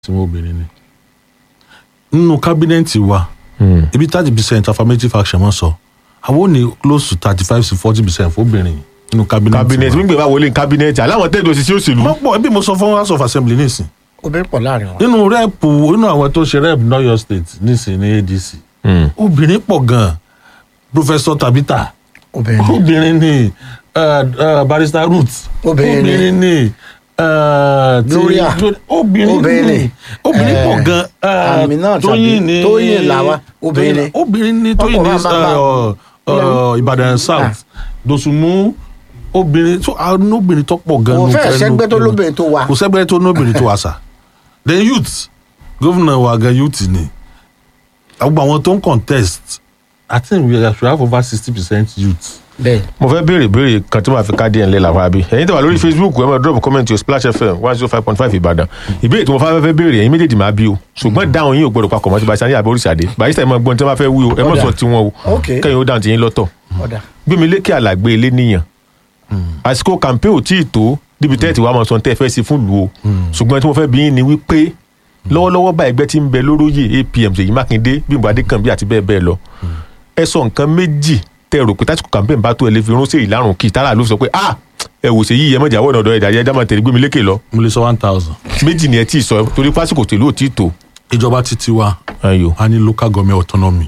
tí wọ́n obìnrin ni nínú kábínẹ̀tì wa ibi thirty percent affirmative action wọ́n sọ àwọn ò ní close to thirty five to forty percent fóbìnrin nínú kábínẹ̀tì cabinet wa. wíńgbẹ bá wọlé cabinet aláwọn tẹ́ẹ̀dọ̀ sí sí òṣèlú. wọ́n pọ̀ ẹbí mo sọ fún house of assembly nísìn obìnrin pọ̀ láàrin wọn. nínú rẹ́ẹ̀pù nínú àwọn tó ṣe rẹ́ẹ̀pù ní Ọ̀yọ́ state nísìn ní adc Mm. obìnrin pọ̀ gan-an professor tabita obìnrin obìnrin ni uh, uh, barrister ruth Obìnrin ni. ni uh, ti- Gloria. obìnrin Obìnrin ni ni. obìnrin Eh, pọ̀ gan uh, Aminat tóyìn àbí? ni Tóyìn làwa, obìnrin ni. obìnrin ni tóyìn Ọkọ̀ ni máa bá uh, uh, ìbàdàn south dòsùnmù obìnrin tó àwọn obìnrin tó pọ̀ gan kò nù fẹ́ fẹ́ sẹ́gbẹ́ tó nù- lóbìnrin tó wa kò sẹ́gbẹ́ tó lóbìnrin tó wà sà then youth gómìnà wa gan youth ni gbogbo àwọn tó ń contest i think we should have over sixty percent youth. bẹ́ẹ̀ mo fẹ́ béèrè béèrè kan tí màá fi ká díẹ̀ ńlẹ̀ làwọn àbí ẹ̀yin tẹ̀wá lórí facebook ẹ̀ máa drop comment your splash fm one zero five point five ìbàdàn ìbéèrè tí mo fẹ́ fẹ́ béèrè ẹ̀yin méjèèjì máa bí o ṣùgbọ́n dáhùn yín ò gbọdọ̀ papọ̀ mọ́ ti bàṣà ní àbí oríṣàdé bàṣà ẹ̀ máa gbọ́n tí wọ́n bá fẹ́ wí o ẹ̀ mọ̀ Ọ̀dà. sọ tiwọn o Ok. kẹ́yìn ó dáhùn ti yín lọ́tọ̀ ọ̀dà gbẹmí lékè àlàgbé ilé níyàn àsìkò campaign ò tí ì tó níbi tẹ́ẹ̀tì wàá mọ̀ sọ tẹ́ ẹ fẹ́ sí fún lu o ṣùgbọ́n tí mo fẹ́ bí yín ni wípé lọ́wọ́lọ́wọ́ bá ẹgbẹ́ tí ń bẹ lóróyè apm ṣèyí mákindé bímbọ adékànbí àti bẹ́ẹ̀ bẹ́ẹ̀ lọ ẹ sọ nǹkan méjì tẹ́ ẹ rò pé tásìkò campaign bá tó ẹ lè fi ránṣẹ́ ìlàrùn kí tára ló sọ pé ah ẹ wò ṣe yí ẹ mọ̀jà wọ́n ọ̀dọ̀ ẹ̀dá ẹ̀dá máa tẹ̀lé gbẹmí lékè lọ mo lè sọ one thousand. méjì ni ẹ tí ì sọ torí pásìkò tèlú ò tí ì tó. ìjọba títí wa ayò. a ní local government autonomy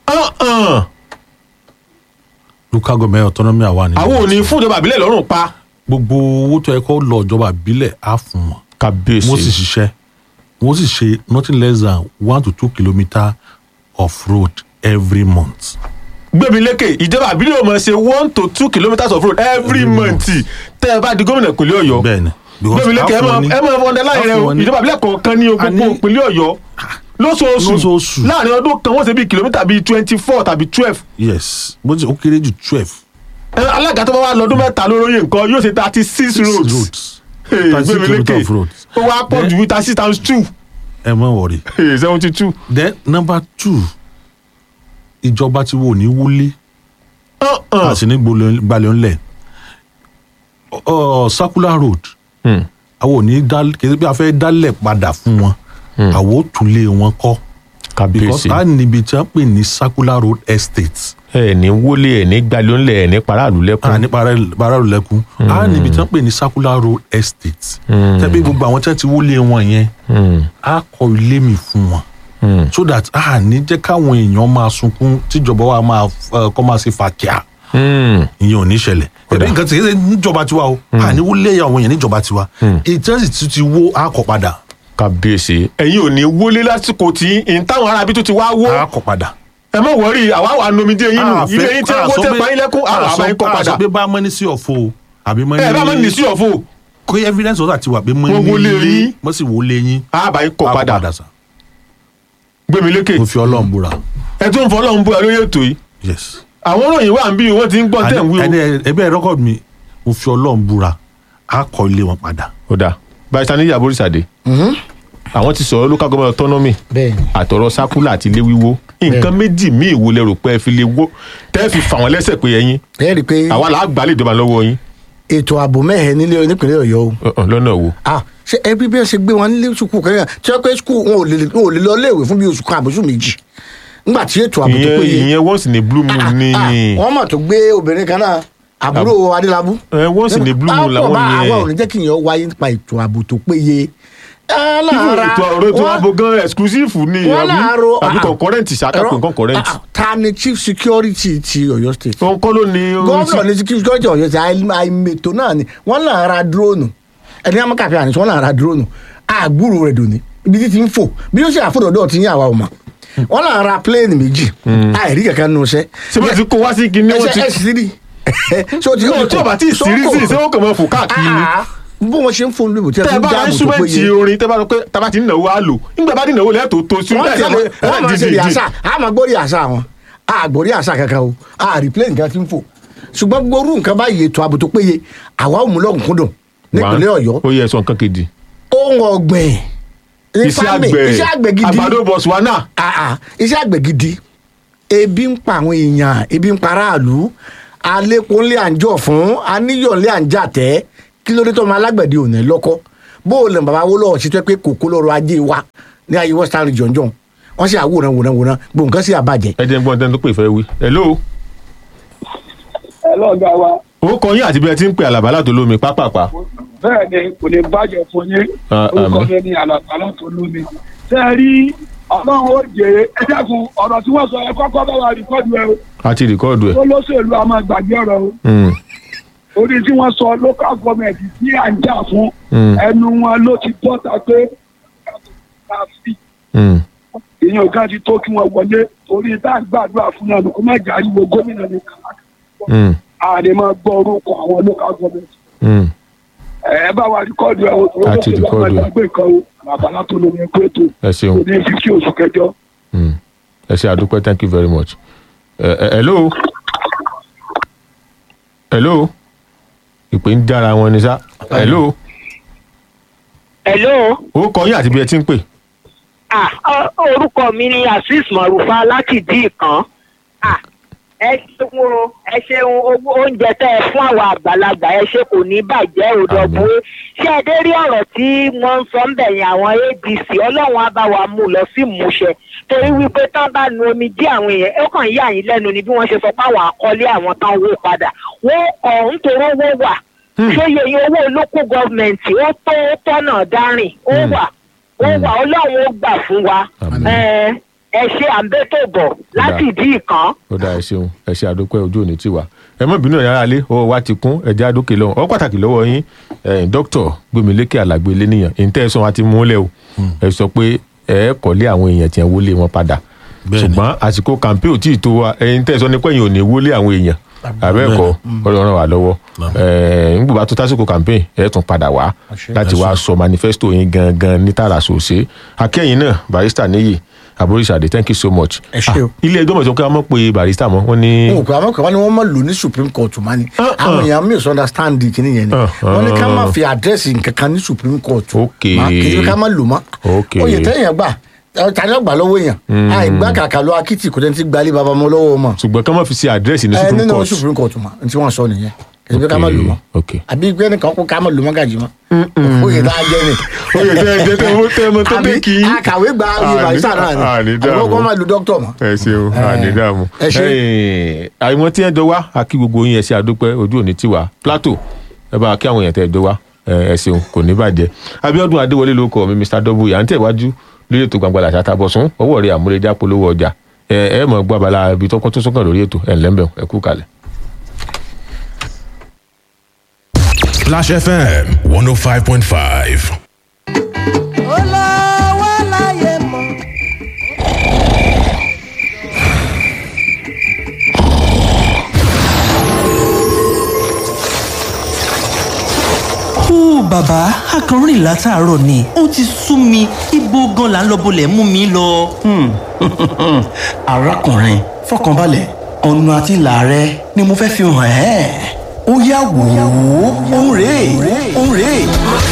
local government autonomy àwa ni. àwọn ò ní fún ìjọba àbílẹ̀ lọ́rùn pa. gbogbo owó tó yẹ kó lọ ìjọba ìbílẹ̀ á fún wọn. kábíyèsí. wọ́n sì ṣiṣẹ́ wọ́n sì ṣe nothing less than one to two kilometre of road every month. gbẹ̀mí lékè ìjọba àbílẹ̀ ò mọ̀ ṣe one to two kilometres of road every Every month tẹ́ ẹ bá di gómìnà ìpínlẹ̀ ọ̀yọ́ bẹ́ẹ̀ni. because gbẹ̀mí lékè ẹ á fún máa wọn ní- ẹ máa fọ́n dẹ́láyìn rẹ á fún o wọn ní- ìjọba àbílẹ̀ kọ̀ọ̀kan ní A gbogbo ní- ìpínlẹ̀ ọ̀yọ́ lóṣooṣù Lóṣooṣù. láàrin ọdún kan wọ́n ṣe bí kìlómítà bíi twenty four tàbí twelve yes bó ti ó kéré jù twelve alága tó bá wà lọ́dún mẹ́ta lóróyè nǹkan yóò ṣe thirty six roads roads Hey, thirty six gbẹ̀mí kilometre lékè of roads ó wá pọ̀ ju thirty six times two ẹ mọ̀ wọ̀rì. seventy two. then number two ìjọba ti wò ní wúlé àti ní gbalẹ̀ ńlẹ̀ Ọ, circular road àwọn ò ní dá kìí bí a fẹ́ dálẹ̀ padà fún wọn àwọn ò tún lé wọn kọ́ because kábíyèsí a níbi tí wọ́n pè ní circular road estate ẹ ní wọlé ẹ ní gbalẹ̀ ńlẹ̀ ẹ ní paráàlú a lẹ́kùn ní paráàlú lẹ́kùn a níbi tí wọ́n pè ní circular road estate tẹ́bí gbogbo àwọn tí wọ́n ti wọlé wọn yẹn a kọ́ ilé mi fún wọn so that a ní jẹ́ káwọn èèyàn máa sunkún tíjọba wa máa ẹ, kọ́ máa ṣe fàkíà ìyẹn ò ní ṣẹlẹ̀ ẹbí nǹkan tí kìí ṣe níjọba tiwa o a ní wọlé àwọn èèyàn níjọba tiwa ìtẹ́sí tí ti wó a kọ́ padà kábíyèsí ẹ̀yin ò ní wọlé lásìkò tí n táwọn arábí tó ti wá wó a kọ́ padà. ẹ má wọrí àwa wà nomidé yín nù A ilé fẹ́- yín tí a wọ́n sọ tẹ pé- pa yín lẹ́kún a àwọn sọ- àbá yín kọ́ a padà sọ pé bá mọ́ni sí ọ̀fọ̀ o àbí mọ́ni ẹ bá mọ́ ní sí ọ̀fọ̀ kó evidence ọ̀sà ti wà pé mọ́ni Wọ́n wọlé yín. wọ́n sì wọlé yín àbá yín a kọ́ kọ́ padà padà sa gbẹmí lékè mo fi ọlọ́run búra ẹ tún fọ ọlọ́run bú ẹ lórí ètò yìí yes. àwọn òròyìn wà ń bí wọ́n ti ń gbọ́n tẹ̀ ń wí o. ẹni ẹbí ẹ rẹ́kọ̀d mi mo fi ọlọ́run búra a kọ́ ilé wọn padà. ó dáa báyìí sani yàgò oríṣàdé àwọn ti sọ̀rọ̀ local government autonomy bẹ́ẹ̀ ni àtọ̀rọ̀ sákúlà àti ilé wíwó nǹkan méjì míì wo lẹ rò pé ẹ fi lè wó tẹ́ ẹ fi fà wọ́n lẹ́sẹ̀ pé ẹ̀yin ẹ rí i pé àwa là á gbà lè jọba lọ́wọ́ yín ètò ààbò mẹ́hẹ̀ẹ́ nílé nípínlẹ̀ ọ̀yọ́ o Ọ̀ọ̀, lọ́nà wo. ah ṣe ẹbí bí wọn ṣe gbé wọn nílé sukù kẹrin tí wọn pé sukù wọn ò lè wọn ò lè lọ léèwé fún bí oṣù kan àbóṣù méjì nígbà tí ètò ààbò tó ìyẹn péye ìyẹn once in a blue moon ni wọn mọ̀ tó gbé obìnrin kan náà àbúrò adélábù. ẹ once in a blue moon làwọn àwọn ò yẹn ní jẹ́ kí ìyẹn wáyé nípa ètò ààbò tó péye. ẹ lára ètò ọ̀rọ̀ ètò wọn- ààbò gan exclusive ni wọn àbí láàárọ̀ àbí ah, concurrent ṣàkàpọ̀ ẹ̀rọ- concurrent ah, ta ni chief security ti Ọ̀yọ́ state òun kọ́ ló ní gómìnà ní chief security Ọ̀yọ́ state àì- àìmètò náà ni wọn náà ra dúróònù ẹni amákàfẹ́ àníṣe wọn náà ra dúróònù àgbúrò rẹ̀ dòní ibi tí ti ń fò bí ó ṣe àfọ̀dọ̀dọ̀ ti ń yà wá ọmọ wọn náà ra pléènì méjì àìrí kankan nù sẹ́ ṣé wọ́n ti kó wá sí kinní wọ́n ti ẹ sì rí so ti Náà tí ọba tí ì sírí sí ṣé wọ́n kàn máa fò káàkiri ni bó wọn ṣe ń fún lóbo tí a tẹ́ fi ẹ ń bá dáàbò tó instrument péye orin tẹ́ bá sọ pé tábà ti ń náwó á lò nígbà bá ti náwó lẹ́ẹ̀tọ́ tó sí wọ́n ti láì wọ́n máa ṣe rìásà a máa gbórí àṣà wọn a gbórí àṣà kankan o a replay nǹkan tí ń fò ṣùgbọ́n gbogbo orú nǹkan báyìí ètò ààbò tó péye àwa ò mú lọ́kùnkúndùn nípínlẹ̀ ọ̀yọ́ ó yẹ sọ nǹkan kejì ohun ọ̀gbìn ní iṣẹ́ farming, àgbẹ̀ iṣẹ́ àgbẹ̀ gidi àgbàdo botswana Ah, ah, iṣẹ́ àgbẹ̀ gidi ebi ń pa àwọn èèyàn ebi ń pa aráàlú alépo ńlẹ̀ à ń jọ fún aníyọ̀ ńlẹ̀ à ń jà tẹ́ kí ló dé tó ọmọ alágbẹ̀dẹ ò ní lọ́kọ́ bó o lè bàbá wó lọ́wọ́ ṣètò pé kòkó lọ́rọ̀ ajé wa ní ayé western region jọ̀hún wọ́n sì àwòrán wòrán wòrán gbogbo nǹkan sì àbàjẹ́. ẹ jẹ́ ń gbọ́n tẹ́ni tó pè fẹ́ wí. hello ẹ lọ́gà wa ó kọ yín àti bí ẹ ti ń pè àlàbà látò lómi pápápá. bẹ́ẹ̀ ni kò lè bàjẹ́ fún yín Ah, orúkọ àmín. mi ni àlàkálà tó lómi. ṣé ẹ rí ọlọ́run ó jèrè ẹ dẹ́kun ọ̀rọ̀ tí wọ́n sọ ẹ kọ́kọ́ bá wa rìkọ́dù ẹ o a ti rìkọ́ọ̀dù ẹ̀. tó lóṣèlú a máa gbàgbé ọ̀rọ̀ o Mm, orí tí wọ́n sọ local government tí à ń jà fún Mm. ẹnu wọn ló ti bọ́ta pé mm, èèyàn kan ti tó kí wọ́n wọlé orí tá à ń gbàdúrà fún náà kó má jà ariwo gómìnà ní kàlákà mm, àdè máa gbọ́ orúkọ àwọn local government mm. ẹ bá wa rìkọ́dù ẹ o tó A ti lóṣèlú a máa rìkọ́ọ̀dù ẹ̀. gbàgbé kan o àlàbàlà tó lómi ẹgbẹ́ tó ẹ ṣeun. kò ní fífi oṣù kẹjọ. Mm. ẹ ṣe àdúpẹ́ thank you very much. ẹ ẹ hello hello ìpè ń jára wọn ni sá. hello hello ó kọ yín àti bí ẹ ti ń pè. ah ọ- orúkọ mi ni azeez marufa láti dí ìkan ah ẹ ṣeun o ẹ ṣeun owó oúnjẹ tẹ ẹ fún àwọn àgbàlagbà ẹ ṣe kò ní bàjẹ́ òdògbó ṣé ẹ dé rí ọ̀rọ̀ tí wọ́n ń sọ ń bẹ̀yìn àwọn adc ọlọ́run á bá wa mú lọ sí ìmúṣẹ torí wípé tán bá nu omi dí àwọn èèyàn ó kàn yà yín lẹ́nu ni bí wọ́n ṣe sọ pé àwọn àkọlé àwọn tán wó padà wọ́n kọ̀ nítorí owó wà ṣóye iye owó olóko gọọmenti ó tó tọ́nà dárìn ó wà ó wà ọlọ́run ó gbà fún wa Àmín. ẹ ẹ ṣe àǹbẹ́tò bọ̀ láti ìdí ìkan. ó dáa ẹ ṣeun ẹ ṣe àdúpẹ́ ojú òní tiwa ẹ mọ̀ bínú ẹ̀yà alẹ́ ọwọ́ wa ti kún ẹ̀jẹ̀ àdókè lọ́wọ́ ọ pàtàkì lọ́wọ́ yín ẹ̀yìn dókítà gbẹmílékè alàgbé lẹ́nìyàn ìǹtẹ́ ẹ̀sán wa ti múlẹ̀ o ẹ sọ pé ẹ kọ́lé àwọn èèyàn tí wọ́n wọlé wọn padà Bẹ́ẹ̀ni. ṣùgbọ́n àsìkò kàmpé ò tí ì tó wa ẹ̀yìn tẹ́ ẹ sọ ní pẹ́yìn ò ní wọlé àwọn èèyàn àbẹ́ẹ̀kọ́ ọlọ́run wà lọ́wọ́ ńgbò bá tó tásìkò campaign ẹ̀ tún padà wá láti wá sọ manifesto yín gangan ní tààrà sòsè akẹ́yìn náà barista níyì aboríṣàdé thank you so much. Ẹ ṣé o. Ah, ilé ẹjọ́ mọ̀sán kí wọ́n mọ̀ pé barista mọ́ wọ́n ní. wọn ò pé àwọn kan wọn ni wọn máa lò ní supreme court ma ni Ah, ah. àwọn èèyàn misunderstand kìíní yẹn ni Ah, wọn ní ká ah. má fi àdírẹ́sì nǹkan kan ní supreme court Ok. Ma, kì í ṣe ká má lò mọ́ Ok. oyè tẹ́yìn gbà ẹ, tani ọgbà lọ́wọ́ èèyàn àìgbà kàkà lọ akitì kò tẹ́ni ti gbalẹ̀ baba mọ́ lọ́wọ́ mọ́ ṣùgbọ́n kí wọ́n fi ṣe àdírẹ́sì ní ẹ supreme nínú court. supreme court ma n tí wọ́n sọ nìyẹn kì í ṣe ká má lò mọ́ ok àbí gbé nìkan kó ká má lò mọ́ gàjì mọ́ oyè tá a jẹ ni oyè tẹ́ ẹ jẹ́ tẹ́ ẹ tẹ́ ẹ mọ tó àbí dé kí. akàwé gba oyè Àní- barista náà ni àní àbí dààmú. kó má lu dókítà mọ́ ẹ ṣeun Eh, ànídàmú. ẹ ṣé. àwọn tí ẹ jọ wá a kí gbogbo yín ẹ ṣe àdúpẹ́ ojú òní tiwa plateau ẹ bá a kí àwọn èèyàn tẹ ẹ jọ wá ẹ ẹ ṣeun kò ní bàjẹ́ abiodun adéwọlé ló kọ mi mr w à ń tẹ̀wájú lórí ètò gbangba làṣà tabọ̀sún ọwọ́ rẹ̀ àmúrẹ́jà polówó ọjà ẹ ẹ mọ̀ gbọ́ abala ibi tọ́kọ́ tó sọ́kàn lórí ètò ẹ̀ ńlẹ́mbẹ̀ ẹ kú kalẹ̀. Splash FM 105.5. olówó láyé mọ́. ó bàbá akọrin látàárọ̀ ni ó ti sú mi ibo gan la ń lọ bolẹ̀ mú mi lọ. arákùnrin fọkànbalẹ̀ ọ̀nà àti ìlà rẹ ni mo fẹ́ fi hàn ẹ́ ó yá wò ó òun rèé òun rèé.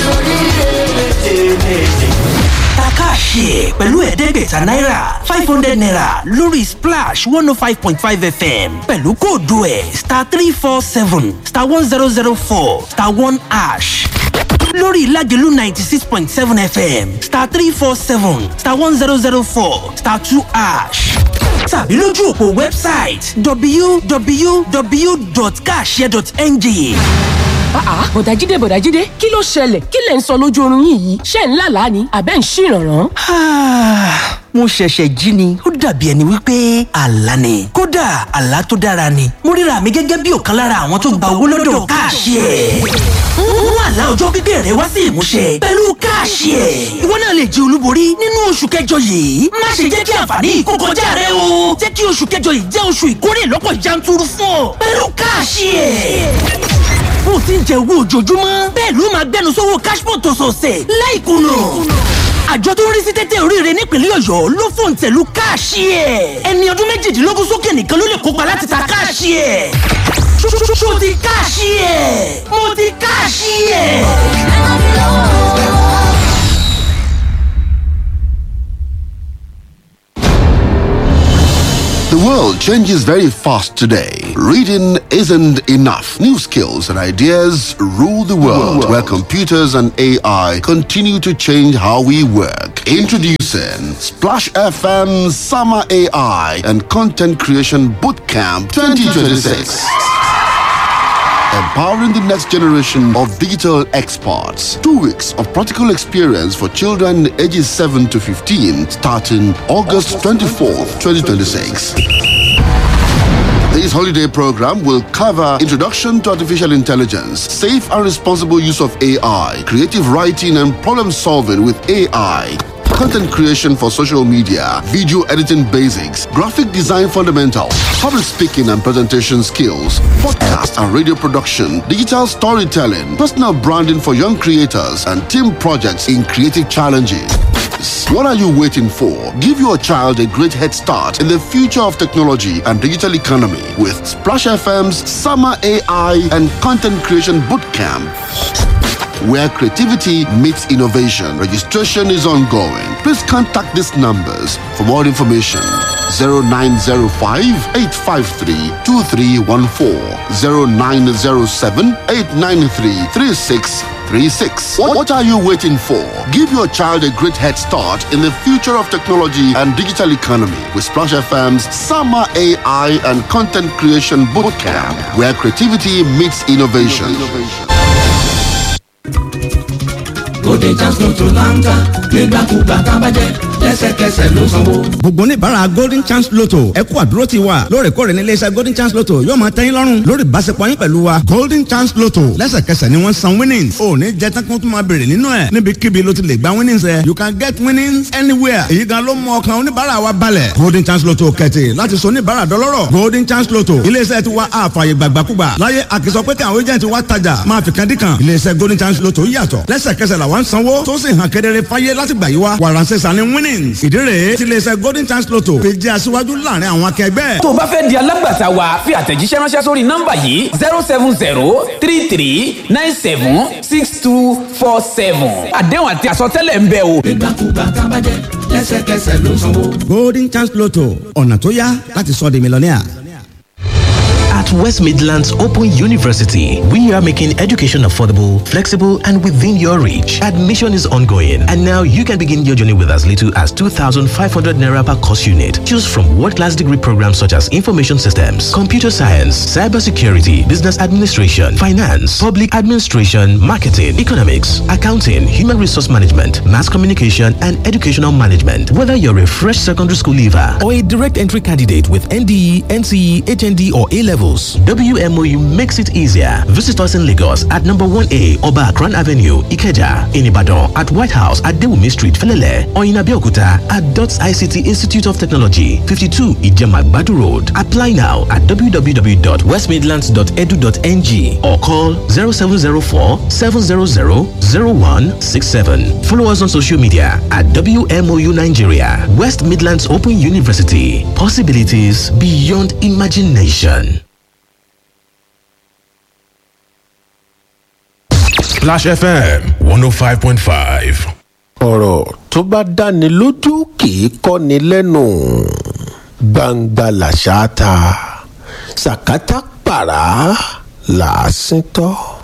takáàṣì pẹ̀lú ẹ̀ẹ́dẹ́gbẹ̀ta náírà five hundred naira lórí splash one oh five point five fm pẹ̀lú kóòdù ẹ̀ star three four seven star one zero zero four star one ash lórí ìlàjẹ̀lú ninety six point seven fm star three four seven star one zero zero four star two ash tàbí lójú òpó wẹ́bsáìtì www.kashare.ng àá bọ̀dájídé bọ̀dájídé kí ló ṣẹlẹ̀ kí lẹ̀ ń sọ lójú oorun yín yìí ṣé ń lálàá ni àbẹ́ ń ṣìrànràn. Ah, mo ṣẹ̀ṣẹ̀ jí ni ó dàbí ẹni wípé àlá ni kódà àlá tó dára ni mo ríra mi gẹ́gẹ́ bí ọ̀kan lára àwọn tó gba owó lọ́dọ̀ káàṣì ẹ̀ mú àlá ọjọ́ pípẹ́ rẹ wá sí ìmúṣẹ pẹ̀lú káàṣì ẹ̀ ìwọ náà lè jẹ olúborí nínú oṣù kẹjọ yìí má ṣe jẹ́ kí àǹfààní yìí kó kọjá rẹ o jẹ́ kí oṣù kẹjọ yìí jẹ́ oṣù ìkórè lọ́pọ̀ yanturu fún ọ pẹ̀lú káàṣì ẹ̀ bó ti ń jẹ owó ojoojúmọ́ bẹ́ẹ̀ ló máa gbẹnu sówó cashpot ọ̀sọ̀ọ̀sẹ̀ láìkùnà àjọ tó ń rí sí tẹ́tẹ́ oríire nípínlẹ̀ ọ̀yọ́ ló fòun tẹ̀lú káàṣì ẹ̀ ẹni ọdún méjìdínlógún sókè nìkan ló lè kópa láti ta káàṣì ẹ̀ ṣó ti káàṣì ẹ̀ mo ti káàṣì ẹ̀. The world changes very fast today. Reading isn't enough. New skills and ideas rule the world, where computers and AI continue to change how we work. Introducing Splash FM Summer AI and Content Creation Bootcamp 2026 empowering the next generation of digital experts. Two weeks of practical experience for children ages 7 to 15 starting August 24th, 2026. This holiday program will cover introduction to artificial intelligence, safe and responsible use of AI, creative writing and problem solving with AI, content creation for social media, video editing basics, graphic design fundamentals, public speaking and presentation skills, podcast and radio production, digital storytelling, personal branding for young creators, and team projects in creative challenges. What are you waiting for? Give your child a great head start in the future of technology and digital economy with Splash FM's Summer AI and Content Creation Bootcamp where creativity meets innovation. Registration is ongoing. Please contact these numbers for more information. 0905 853 2314 0907 893 3636. What what are you waiting for? Give your child a great head start in the future of technology and digital economy with Splash FM's Summer AI and Content Creation Bootcamp, where creativity meets innovation. Golden chance lotto láńtà nígbàkúgbà tá a bá jẹ lẹ́sẹ̀kẹsẹ̀ ló sanwó. gbogbo oníbàárà golden chance lotto ẹ kú àdúró ti wa lóòrèkóòrè ní iléeṣẹ́ golden chance lotto yóò máa tẹ́yìn lọ́rùn lórí ìbáṣepọ̀ yín pẹ̀lú wa golden chance lotto lẹ́sẹ̀kẹsẹ̀ ni wọ́n san winnings ò ní jẹ́ tán kí wọ́n tún máa béèrè nínú ẹ̀ níbikíbi ló ti lè gba winnings ẹ̀ you can get winnings anywhere èyí gan ló mú ọkàn oníbàárà wa balẹ̀ golden chance lotto kẹ̀tì láti so oníbàárà dọlọ́rọ̀ golden chance lotto iléeṣẹ́ ti wa àfààyè gbàgbàkúgbà láyé àkìsọ pé kí àwọn agent wa tajà máa fi kan dí kan iléeṣẹ́ golden chance lotto yàtọ̀ lẹ́sẹ̀kẹsẹ̀ làwọn sanwó tó sì hàn kedere fáyé láti gbà yí wa wàràǹsẹ̀ sani winnings ìdí rèé tí iléeṣẹ́ golden chance lotto fi jẹ́ aṣíwájú láàrin àwọn akẹgbẹ́. tó o bá fẹ́ di alágbàtà wa fi àtẹ̀jíṣẹ́ ránṣẹ́ sórí nọ́mbà yìí zero seven zero three three nine seven six two four seven àdéhùn àti àsọtẹ́lẹ̀ ń bẹ o. nígbàkúgbà tá a bá jẹ lẹ́sẹ̀kẹsẹ̀ ló sanwó. golden chance lotto ọ̀nà tó yá láti sọ di mílíọ̀nìà. At West Midlands Open University, we are making education affordable, flexible, and within your reach. Admission is ongoing, and now you can begin your journey with as little as 2,500 naira per course unit. Choose from world-class degree programs such as information systems, computer science, cybersecurity, business administration, finance, public administration, marketing, economics, accounting, human resource management, mass communication, and educational management. Whether you're a fresh secondary school leaver or a direct entry candidate with NDE, NCE, HND, or A levels, WMOU makes it easier. Visit us in Lagos at number 1A Oba Akran Avenue, Ikeja, in Ibadan, at White House at Dewumi Street, Felele, or in Abeokuta at DOTS ICT Institute of Technology, 52 Ijemagbadu Road. Apply now at www.westmidlands.edu.ng or call 0704 700 0167. Follow us on social media at WMOU Nigeria, West Midlands Open University. Possibilities beyond imagination. Splash FM 105.5. ọ̀rọ̀ tó bá dáni lójú kì í kọ́ni lẹ́nu gbangba làṣà ta sàkátà pàrà làásìntọ́.